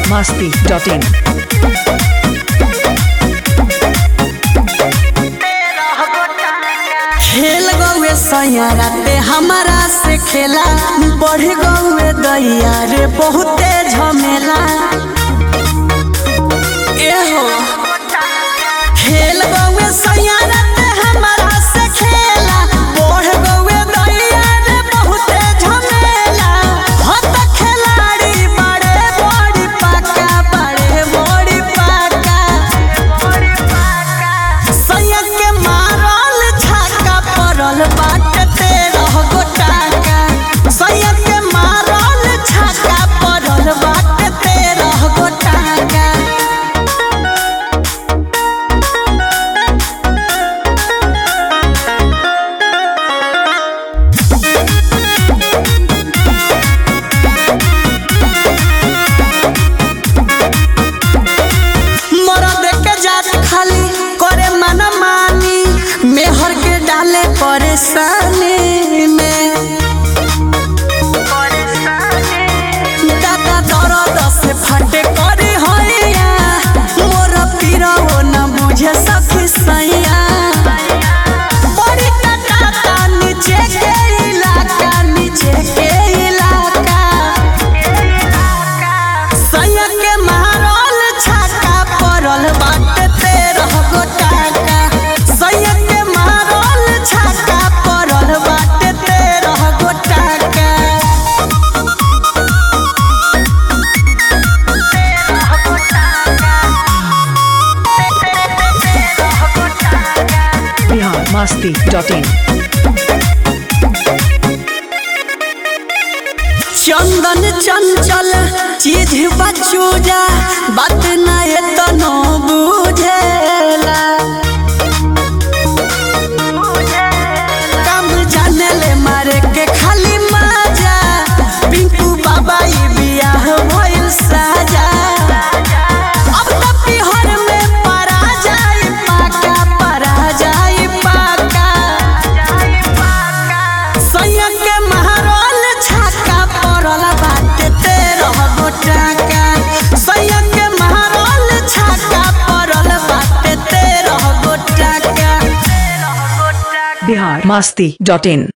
masti.in. खेल गौए सैयारा ते हमारा से खेला बढ़ गौए दैया रे बहुते झमेला एहो खेल गौए सैयारा ते हमारा से खेला बढ़ गौए दैया रे बहुते झमेला हत खिलाड़ी बड़े बड़ी पाका बड़े बड़ी पाका सैया के मारल छाका पड़ल बाटे तेरह गोटाका सैया के मारल छाका पड़ल बाटे तेरह गोटाका मरद के जात खाली करे मन मानी मेहर के डाले परेशानी में दादा दर्द से फटे करे हैया मोर पीरा वो न बुझे सखी सैया बड़ी कटाता नीचे के इलाका नीचे के इलाका सैया के मारल छाका पड़ल बाटे तेरह गोटाका सैया के मारल छाका पड़ल बाटे तेरह गोटाका Bihar masti.in. चंदन चंचल चीज बचूजा बात न तनो बुझेला कम जाने ले मारे के खाली मजा पिंकू बाबा ई बियाह भइल साजा अब त पिहर में परा जाई पाका परा जाई पाका सैया के महारल छाका पड़ल बाटे तेरह गोटाका सैया के महारल छाका पड़ल बाटे तेरह गोटाका Bihar masti.in.